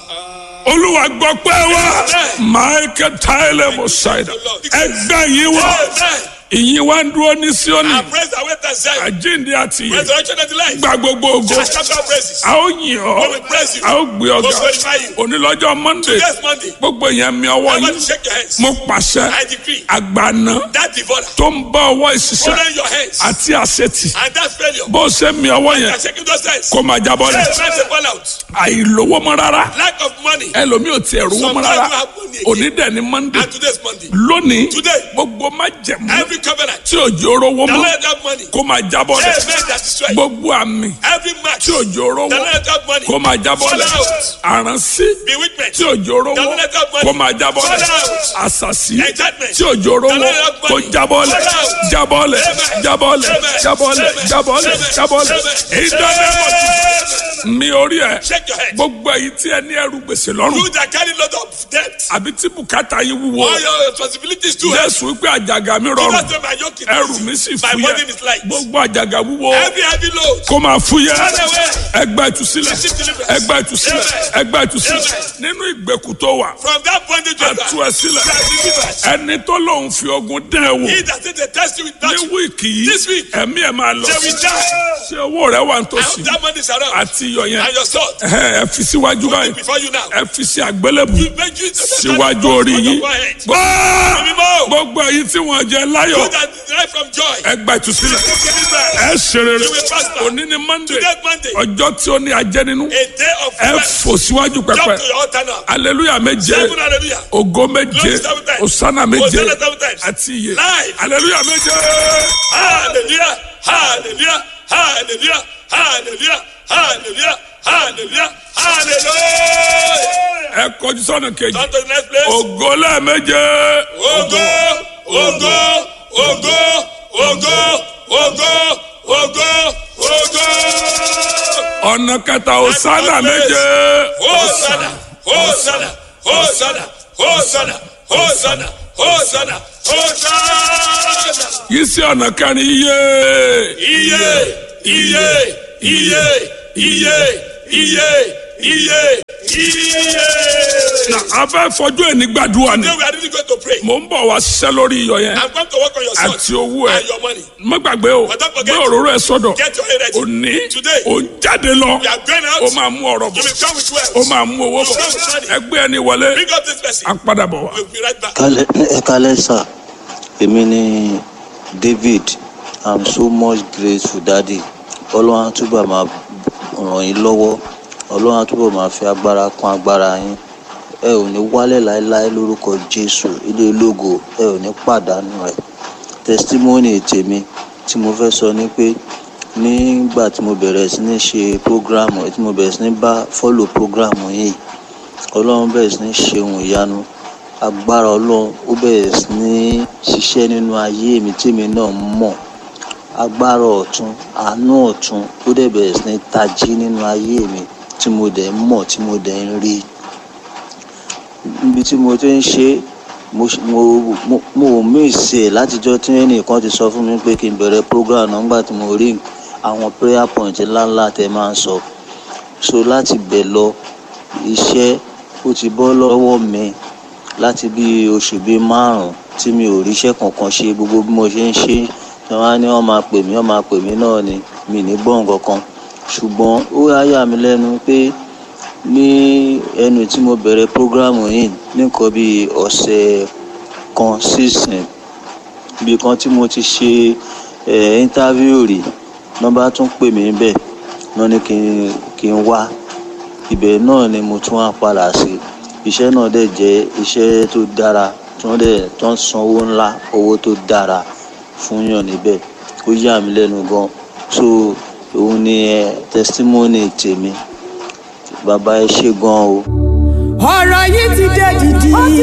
olúwa gbọ́ pé wá michael tyler mosaida ẹgbẹ́ yìí wá ìyìn wá ń dúró ní síónì I praise the way that said, àjíǹde àti ìyè resurrection and the life. gba gbogbo ògo I shout out praises. a ó yìn ọ́ We will praise you. a ó gbé ọ̀gá We will glorify you. onílọ́jọ́ monday Yes, Monday. gbogbo yẹn mi ọwọ́ I want yín to shake your hands. mo pàṣẹ I decree àgbàna that devourer, tó ń bá ọwọ́ ìṣiṣẹ́ hold your hands. àti àṣetì And that failure, bó ṣe mi ọwọ́ yẹn I'm shaking those hands. kó máa jábọ́ Hey, lẹ̀ man, say fall out. àìlówó mọ́ rárá Lack of money. ẹlòmíì ò tiẹ̀ rówó mọ́ rárá Sometimes you have money again. òní dẹ̀ ni monday And today's Monday. lónìí Today. gbogbo má jẹ̀mú Every covenant tí òjò rówó that mọ́ let that money. kó máa jábọ́ Hey, lẹ̀ man, that destroy. gbogbo àmì Every match tí òjò rówó that let that money. kó máa jábọ́ lẹ̀ Fall out. àránsí Bewitchment. tí òjò rówó kó máa jábọ́ lẹ̀ àṣàṣì tí òjò rówó kó jábọ́ lẹ̀ jábọ́ lẹ̀ jábọ́ lẹ̀ jábọ́ lẹ̀ jábọ́ lẹ̀ jábọ́ lẹ̀ ìdánimọ̀ mi orí ẹ̀ Shake your head. gbogbo èyí tí ẹ ní ẹrù gbèsè lọ́rùn You that carry lot of debt. àbí tí bùkátà yín wúwo All your responsibilities too. jésù wípé àjàgà mi Do rọrùn not say my yoke is ẹrù easy. mi sì My burden fúyẹ́ is light. gbogbo àjàgà wúwo Every heavy load. kó máa fúyẹ́ Turn away. ẹgbẹ́ ìtúsílẹ̀ Receive deliverance. ẹgbẹ́ ìtúsílẹ̀ Amen. ẹgbẹ́ ìtúsílẹ̀ Amen. nínú ìgbèkùn tó wà From that bondage you are àtú ẹ sílẹ̀ you are delivered. ẹni tó lóun fi ogun dán ẹ wò He that said they test you with ní that. wíìkì yìí This week. ẹ̀mí ẹ̀ máa lọ They will die. ṣé owó rẹ wà I nítòsí hope that money is around. àti iyọ̀ yẹn And your sword. ẹ ẹ fi síwájú báyìí Before you now. ẹ fi sí àgbélébù You make you síwájú orí yín gbọ́ Mímọ́. gbogbo èyí tí wọ́n jẹ láyọ̀ You that derive from joy. ẹgbẹ́ ìtúsílẹ̀ Deliverance. ẹ ṣe rere You will prosper. òní ni monday Today Monday. ọjọ́ tí ó ní ajẹ́ nínú A day of ẹ rest. fò síwájú Jump pẹpẹ to your altar now. aleluya méje Seven hallelujah. ògo méje Glory seven times. osana méje Hosanna seven times. àti iye Live. aleluya méje Hallelujah. Hallelujah. Hallelujah. Hallelujah. Hallelujah. Hallelujah. Hallelujah. ẹ kọjú sọ́nà kejì Turn to the next place. ògo lẹ́ẹ̀méje Ogo, ogo, ogo, ogo, ogo, ogo, ogo. ọ̀nà kẹta osana méje Hosanna, Hosanna, Hosanna, Hosanna, Hosanna, Hosanna, Hosanna. yìí sí ọ̀nà kẹrin iye Iye, iye, iye, iye, iye, iye, iye. na a fẹ́ fojú ẹni gbàdúrà ni Today we are really going to pray. mò ń bọ̀ wá ṣiṣẹ́ lórí iyọ̀ yẹn I'm going to work on your son àti owó ẹ and your money. má gbàgbé o But don't gbé forget- òróró ẹ sọ́dọ̀ Get your head ready. òní Today. ò ń jáde lọ We are going ó out. máa mú ọ̀rọ̀ You bọ̀ will come with wealth. ó máa mú owó bọ̀ ẹgbẹ́ ẹni wọlé Bring up this person. á padà bọ̀ wá. We'll be right back. Kálẹ̀- ẹ kálẹ̀ sà èmi ni david i'm so much grateful daddy ọlọ́run á túbọ̀ máa ràn yín lọ́wọ́ ọlọ́run á túbọ̀ máa fi agbára kún agbára yín ẹ ò ní wálẹ̀ láéláé lórúkọ jésù ilé ológo ẹ ò ní pàdánù rẹ̀ testimony tèmi tí mo fẹ́ sọ ni pé nígbà tí mo bẹ̀rẹ̀ sí ní ṣe program tí mo bẹ̀rẹ̀ sí ní bá follow program yìí ọlọ́run bẹ̀rẹ̀ sí ní ṣe ohun ìyanu agbára ọlọ́run ó bẹ̀rẹ̀ sí ní ṣiṣẹ́ nínú ayé mi tèmi náà mọ̀ agbára ọ̀tún àánú ọ̀tún ó dẹ̀ bẹ̀rẹ̀ sí ní tají nínú ayé mi tí mo dẹ̀ ń mọ̀ tí mo dẹ̀ ń rí níbi tí mo ti ń ṣe mo mo mo mo míìsì ẹ̀ látijọ́ tí ẹnìkan ti sọ fún mi pé kí n bẹ̀rẹ̀ program náà nígbà tí mo rí àwọn prayer point ńláńlá tẹ máa ń sọ so láti bẹ̀ lọ iṣẹ́ ó ti bọ́ lọ́wọ́ mi láti bí oṣù bíi márùn tí mi ò ríṣẹ́ kankan ṣe gbogbo bí mo ṣe ń ṣe tí wọ́n á ní wọ́n máa pè mí wọ́n máa pè mí náà ni mi ní gbọ́n kankan ṣùgbọ́n ó yà yà mí lẹ́nu pé ní ẹnu tí mo bẹ̀rẹ̀ prógrámù yìí nìkan bíi ọ̀sẹ̀ kan sísìn ibi kan tí mo ti ṣe ẹ̀ íńtávíù rí nọ́mbà tún pè mí bẹ́ẹ̀ náà ní kí n kí n wá ibẹ̀ náà ni mo tún wá padà sí iṣẹ́ náà dẹ̀ jẹ́ iṣẹ́ tó dára tí wọ́n dẹ̀ tó ń san owó ńlá owó tó dára fún yàn níbẹ̀ ó yà mí lẹ́nu gan so òun ni ẹ testimony tèmi bàbá ẹ ṣe gan o. ọ̀rọ̀ yìí ti dé dìdì.